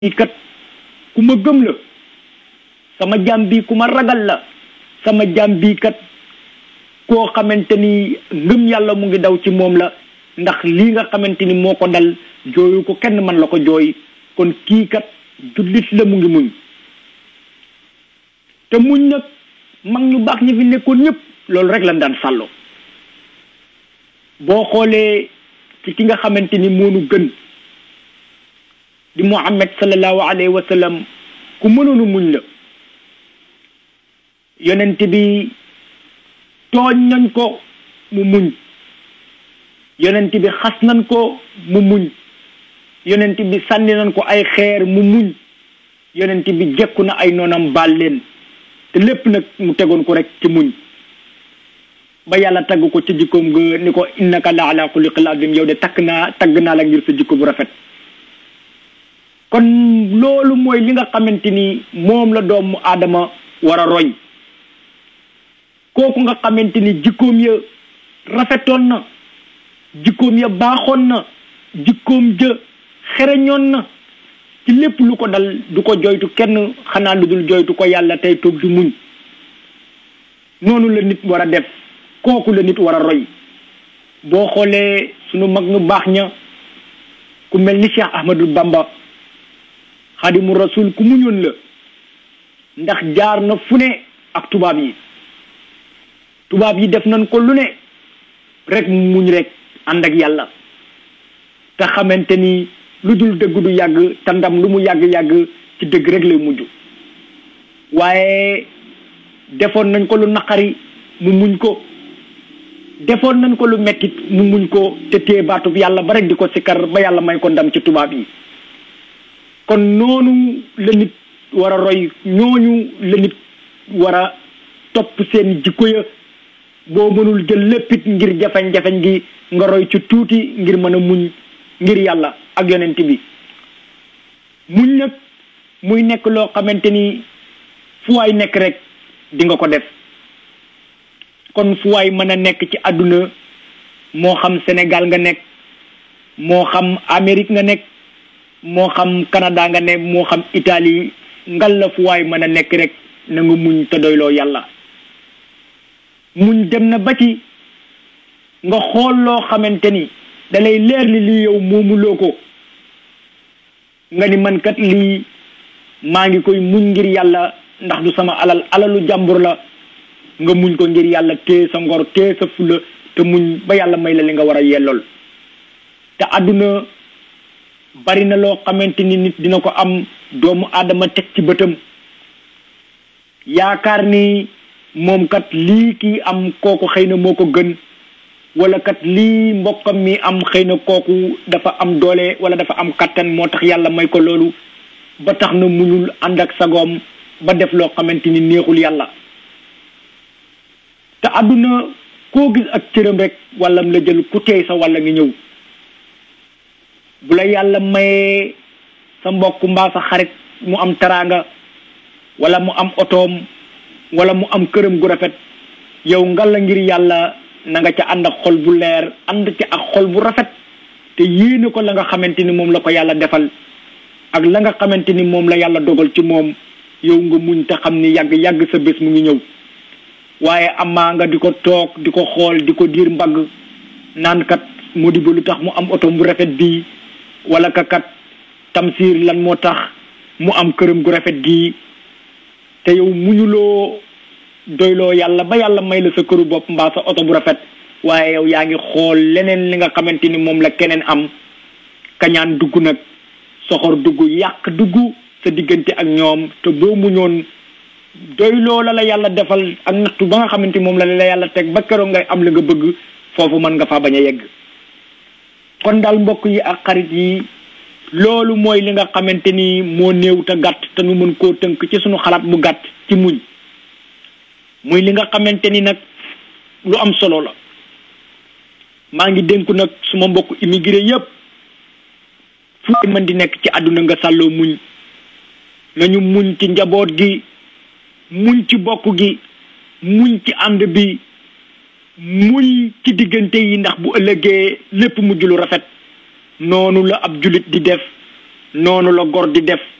kii kat ku ma gëm la sama jaam bi ku ma ragal la sama jaam bi kat koo xamante ni ngëm yàlla mu ngi daw ci moom la ndax lii nga xamante ni moo ko dal jooyu ko kenn man la ko jooy kon kii kat jullit la mu ngi muñ te muñ nag mag ñu baax ñi fi nekkoon ñëpp loolu rek lañ daan sàllo boo xoolee ci ki nga xamante ni moonu gën di Muhammad sallallahu alayhi wa sallam ku mënoonu muñ la yonent bi tooñ nañ ko mu muñ yonent bi xas nañ ko mu muñ yonent bi sànni nañ ko ay xeer mu muñ yonent bi jekku na ay noonam baal leen te lépp nag mu tegoon ko rek ci muñ ba yàlla tagg ko ci jikkoom nga ni ko innaka la ala xuluqil azim yow de takk naa tagg naa la ngir sa jikko bu rafet kon loolu mooy li nga xamante ni moom la doomu aadama war a roy kooku nga xamante ni jikkoom ya rafetoon na jikkoom ya baaxoon na jikkoom ja xereñoon na ci lépp lu ko dal du ko joytu kenn xanaa lu dul joytu ko yàlla tey toog di muñ noonu la nit war a def kooku la nit war a roy boo xoolee sunu mag ñu baax ña ku mel ni Cheikh Ahmadou Bamba xadimu rasul ku muñoon la ndax jaar na fu ne ak tubaab yi tubaab yi def nañ ko lu ne rek muñ rek ànd ak yàlla te xamante ni lu dul dëgg du yàgg te ndam lu mu yàgg-yàgg ci dëgg rek lay mujj waaye defoon nañ ko lu naqari mu muñ ko defoon nañ ko lu mettit mu muñ ko te téye baatub yàlla ba rek di ko sikkar ba yàlla may ko ndam ci tubaab yi kon noonu la nit war a roy ñooñu la nit war a topp seen jikko ya boo mënul jël léppit ngir jafeñ-jafeñ gi nga roy ci tuuti ngir mën a muñ ngir yàlla ak yonent bi muñ nag muy nekk loo xamante ni fu waay nekk rek di nga ko def kon fu waay mën a nekk ci àdduna moo xam Sénégal nga nekk moo xam Amérique nga nekk moo xam Canada nga ne moo xam Italie ngal la fu waay mën a nekk rek na nga muñ te doyloo yàlla muñ dem na ba ci nga xool loo xamante ni dalay leer li lii yow moomuloo ko nga ni man kat lii maa ngi koy muñ ngir yàlla ndax du sama alal alalu jàmbur la nga muñ ko ngir yàlla téye sa ngor téye sa fula te muñ ba yàlla may la li nga war a yellool te àdduna bari na loo xamante ni nit dina ko am doomu aadama teg ci bëtam yaakaar ni moom kat lii kii am kooku xëy na moo ko gën wala kat lii mbokkam mi am xëy na kooku dafa am doole wala dafa am kattan moo tax yàlla may ko loolu ba tax na muñul ànd ak sagoom ba def loo xamante ni neexul yàlla te àdduna koo gis ak cëram rek wàllam la jël ku teey sa walla ngi ñëw bu la yàlla mayee sa mbokk mbaa sa xarit mu am taraanga wala mu am otoom wala mu am këram gu rafet yow nga la ngir yàlla na nga ca ànd ak xol bu leer ànd ci ak xol bu rafet te yéene ko la nga xamante ni moom la ko yàlla defal ak la nga xamante ni moom la yàlla dogal ci moom yow nga muñ te xam ni yàgg yàgg sa bés mu ngi ñëw waaye amaa nga di ko toog di ko xool di ko diir mbagg naan kat moo di ba lu tax mu am oto bu rafet bii wala ka kat tamsiir lan moo tax mu am këram gu rafet gii te yow muñuloo doyloo yàlla ba yàlla may la sa këru bopp mbaa sa oto bu rafet waaye yow yaa ngi xool leneen li nga xamante ni moom la keneen am kañaan dugg nag soxor dugg yàq dugg sa diggante ak ñoom te boo muñoon doyloo la la yàlla defal ak nattu ba nga xamante moom la la yàlla teg ba keroog ngay am la nga bëgg foofu mën nga faa bañ a yegg kon daal mbokk yi ak xarit yi loolu mooy li nga xamante ni moo néew te gàtt te nu mën koo tënk ci sunu xalaat bu gàtt ci muñ muy li nga xamante ni nag lu am solo la maa ngi dénku nag suma mbokk immigré yépp fu mën di nekk ci àdduna nga sàlloo muñ nañu muñ ci njaboot gi muñ ci bokk gi muñ ci ànd bi muñ ci diggante yi ndax bu ëllëgee lépp mujj lu rafet noonu la ab jullit di def noonu la gor di def